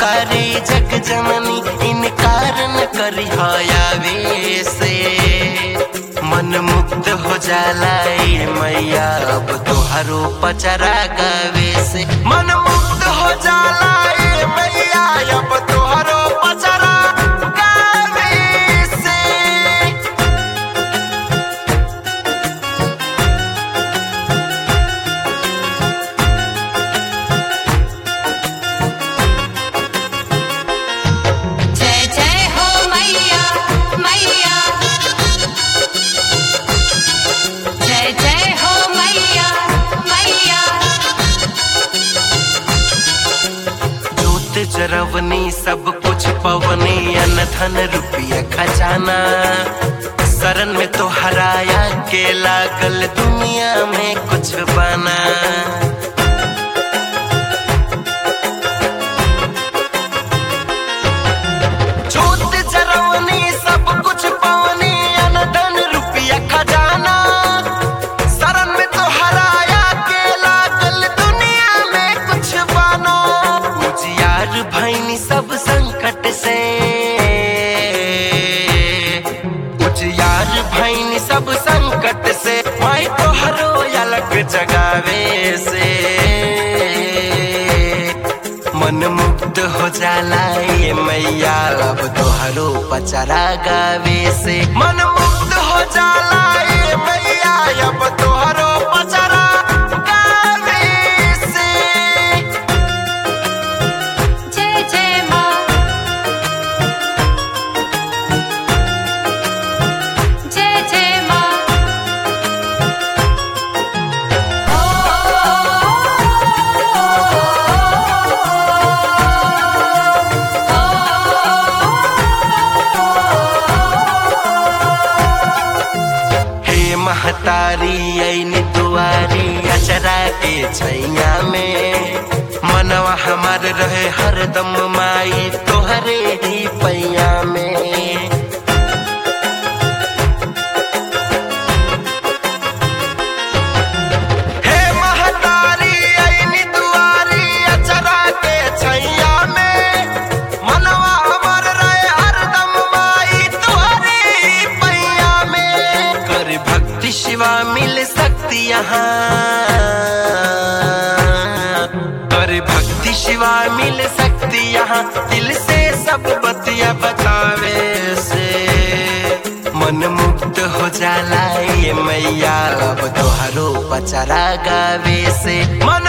दुआरे जग जननी इनकार न करी आवे से मन मुक्त हो जाला ए मैया अब तोहरो पचरा गावे से मन मुक्त हो जाला ए मैया अब तोहरो पचरा गावे से जय जय हो मैया मैया जय जय हो मैया मैया जोत जरवनी सब कुछ पवनी अन धन रुपया खजाना शरण में तो हराया के लागल दुनिया में कुछ बना जोत जरवनी सब कुछ पवनी अन धन रुपया खजाना शरण में तो हराया के लागल दुनिया में कुछ बनो उजियार भैनी सब संकट से उजियार भैनी सब संकट से माई तो हरो अलग जगावे से मन मुक्त हो जाला ये मैया अब तोहरो पचरा गावे से मन मुक्त हो जाला ये मैया अब तोहरो पचरा गावे से जय जय माँ जय जय माँ हे महतारी ऐनी दुआरी अचरा के छैया में मनवा हमार रहे हरदम माई तोहरे ही पैया में हे महतारी ऐनी दुआरी अचरा के छैया में मनवा हमर रहे हरदम माई तोहरे ही पैया में कर भक्ति शिवा मिल सकती यहाँ कर भक्ति शिवा मिल सकती यहाँ दिल से सब बतिया बतावे से मन मुक्त हो जाला ये मैया अब तोहरो पचरा गावे से मन